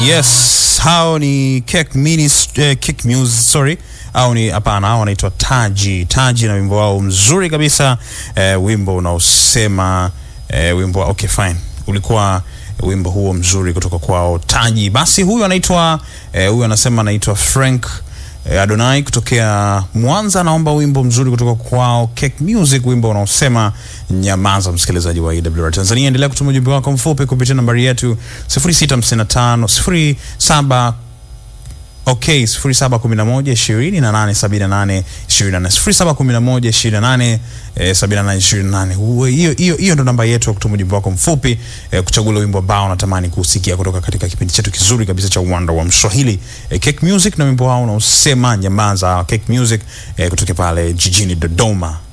Yes, hao ni Cake Minis, eh, Cake Muse, sorry au ni hapana, hao wanaitwa Taji. Taji na wimbo wao mzuri kabisa eh, wimbo unaosema eh, wimbo wa- okay fine, ulikuwa wimbo huo mzuri kutoka kwao Taji. Basi huyu anaitwa eh, huyu anasema anaitwa Frank eh, Adonai kutokea Mwanza, anaomba wimbo mzuri kutoka kwao Cake Music, wimbo unaosema nyamaza. Msikilizaji wa AWR Tanzania, endelea kutuma ujumbe wako mfupi kupitia nambari yetu 0655 07 Okay, 0711 28 78 24 0711 28 eh, 78 28. Uwe- Hiyo hiyo hiyo ndo namba yetu ya kutuma ujumbe wako mfupi eh, kuchagua ule wimbo ambao unatamani kusikia kutoka katika kipindi chetu kizuri kabisa cha uwanda wa Mswahili eh, Cake Music na wimbo wao unaosema nyamaza. Cake Music eh, kutoka pale jijini Dodoma.